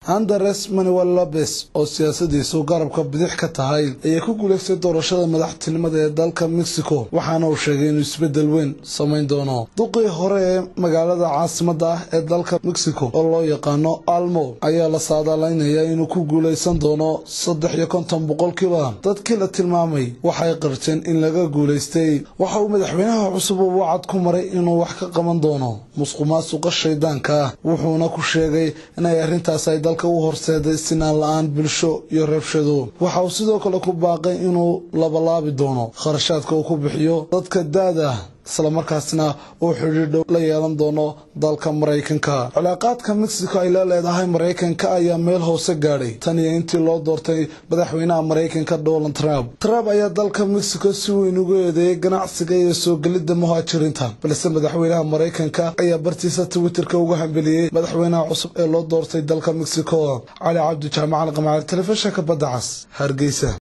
andres manuel lopes oo siyaasadiisu garabka bidix ka tahay ayay ku guulaystay doorashada madaxtinimada ee dalka mexico waxaana uu sheegay inuu isbeddel weyn samayn doono duqii hore ee magaalada caasimada ah ee dalka mexico oo loo yaqaano almo ayaa la saadaalaynayaa inuu ku guulaysan doono saddex iyo konton boqolkiiba dadkii la tilmaamay waxay qarteen in laga guulaystay waxa uu madaxweynaha cusub uu wacad ku maray inuu wax ka qaban doono musqumaasuqa shaydaanka ah wuxuuna ku sheegay inay arrintaas ay dalka u horseeday sinaan la-aan bulsho iyo rabshado waxa uu sidoo kale ku baaqay inuu labalaabi doono kharashaadka uu ku bixiyo dadka da-da islamarkaasna uu xidhiidhow la yeelan doono dalka maraykanka cilaaqaadka mexico ay la leedahay maraykanka ayaa meel hoose gaadhay tan iyo intii loo doortay madaxweynaha maraykanka donald trump trump ayaa dalka mexico si weyn ugu eedeeyay ganacsiga iyo soo gelidda muhaajiriinta balse madaxweynaha maraykanka ayaa bartiisa twitterka uga hambeliyey madaxweynaha cusub ee loo doortay dalka mexico cali cabdi jaamacal qamaacad telefishinka badda cas hargeysa